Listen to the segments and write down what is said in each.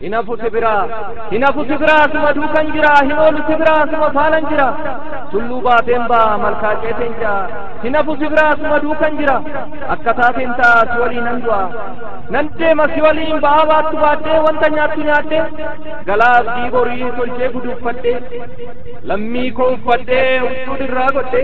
hinafu si biraa hinafu si biraa suma duukan jira hinoolu si biraa suma faanan jira tulluu baateen baa malkaa ceeteen jira hinafu si biraa suma duukan jira akka taateen taa si waliin nan du'a nan deema si waliin ba'aa baattu baadhee wanta nyaattu nyaadhee galaas diiborii tolchee guduuffadhee lammii koo uffadhee huccuu dirraa godhee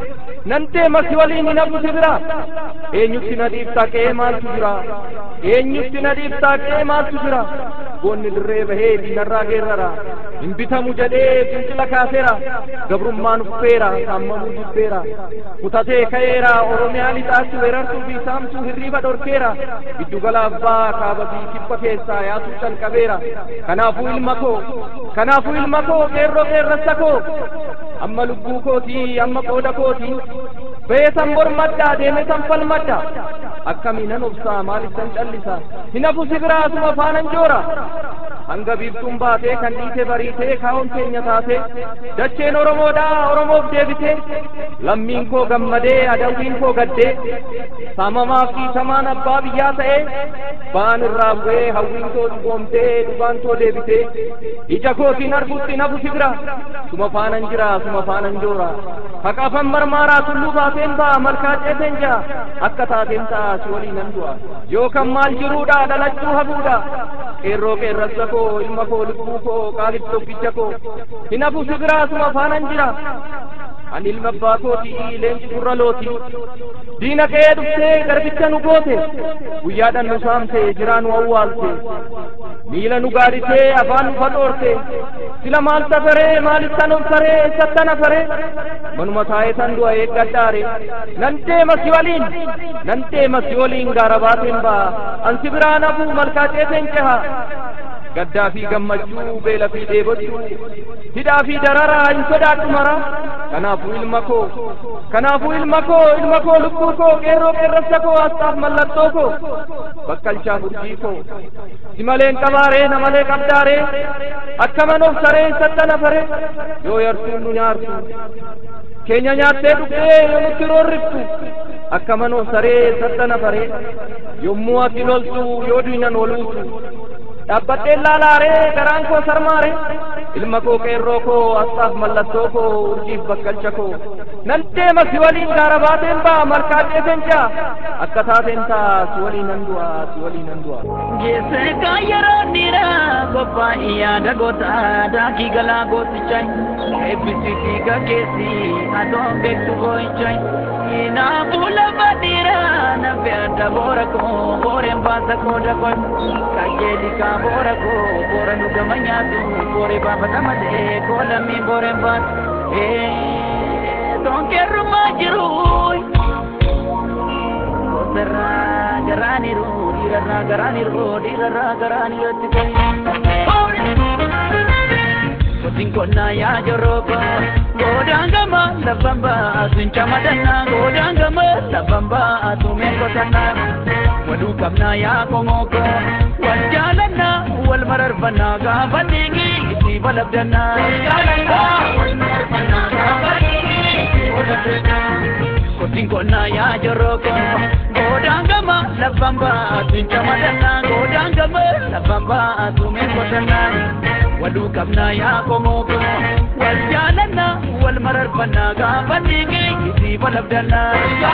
nan deema si waliin hinafu si biraa eenyutti na dhiibtaa qe'ee maaltu jira eenyutti na dhiibtaa qe'ee maaltu jira goonni dirree bahee diinarraa geerrara hin bitamu jedhee fincila kaaseera gabrummaan uffeera saamamuu jibbeera kutatee ka'eera oromiyaa lixaatti weerartuu fi saamtuu hirriiba dhorkeera giddugala abbaa kaaba fi kibba keessaa yaasuu calqabeera kanaafuu ilma koo kanaafuu ilma koo qeerroo qeerrassa koo amma lubbuu kootii amma qooda kootii beesan mormadhaa deemesan falmadha akkamiinan obsaa maalittan callisa hinafu si biraasuma faanan joora hanga biiftuun baatee kan dhiite bariitee kaa'oon keenya taate dacheen oromoodhaa oromoof deebite lammiin koo gammadee adawwiin koo gaddee saamamaaf dhiitamaan abbaa biyyaa ta'ee ba'an irraa bu'ee hawwiin koo dhugoomtee dhugaan koo deebite ija kootiin arguutti nafu si bira suma faanan jira suma faanan joora haqafan marmaaraa tulluu baateen ba'a malkaa ceeteen jira akka taateen ta'a si waliin nan du'a yookaan maal jiruudha dhalachuu hafuudha qeerroo qeerrassa koo ilma koo lubbuu koo qaalitti tokkicha koo hinafu si biraa suma faanan jira ani ilma abbaa kooti leenci gurra looti diina kee dhuftee garbicha nu goote guyyaadhan nu saamte jiraa nu awwaalte miila nu gaaditee afaan nu fadhoorte sila maal safaree maalittan of saree eessattan afaree manuma taa'ee tan du'a eeggadhaare nan deema si waliin nan deema si waliin gaara baateen ba'a ansi biraa nafuu malkaa ceeteen ceha gaddaa fi gammachuu beela fi dheebochuu hidhaa fi dararaa hin sodaadhu mara kanaafuu ilma koo kanaafuu ilma koo ilma koo lubbuu koo qeerroo qeerrassa koo astaaf mallattoo koo bakkalchaa furjii koo si maleen qabaaree na malee qabdaaree akkaman of saree sadda nafaree yoo yartuun nu nyaartu keenya nyaattee dhugdee yoo nutti roorriftu akkaman of saree sadda nafaree yommuu ati loltu yoo diinan woluutu dhaabbadhee laalaaree garaan koo sarmaare ilma koo qeerroo koo astaaf mallattoo koo urjiif bakkalcha koo nan deema si waliin gaara baateen ba'a malkaa ceeteen jaa akka taateen taa si waliin nan du'a si waliin nan du'a. Geesse kan yeroo dhiiraa qophaa'e yaada goota daakii galaa gootichaa eebbisi fiiga keessi adoon beektu boo'ichaa Kinaafuu lafa dhiiraa nafe adda boora koo booreen baasa koo dakon kajeeli kaa boora koo boora nu gama nyaatu booree baafata malee koo lammiin booreen baatu tonkeerrumaa jiru goserraa garaaniru dhiirarraa garaaniru dhiirarraa garaaniratti Kotiin konnaa yaa joroko godaan gama lafan baatu hin camadanna godaan gama lafan baatu meen qotanna waduu qabnaa yaa komoko wal jaalanna wal mararfanna gaafa dhiigi itti balabdanna. Kotiin konnaa yaa joroko godaan gama lafan baatu hin camadanna godaan gama lafan baatu meen qotanna. waduu qabnaa yaa komoko wal jaalanna wal mararfanna gaafa dhiigi itti balabdanna.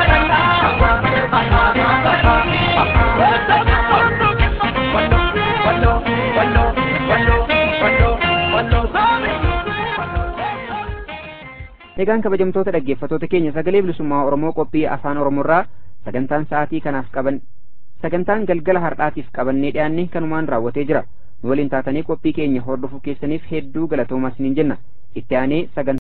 Egaan kabajamtoota dhaggeeffattoota keenya sagalee bilisummaa Oromoo qophii afaan Oromoorraa sagantaan sa'aatii kanaaf qaban sagantaan galgala har'aatiif qabannee dhiyaanne kanumaan raawwatee jira. nu waliin taatanii qophii keenya hordofuu keessaniif hedduu galatoomaa isiniin jenna itti aanee sagantaa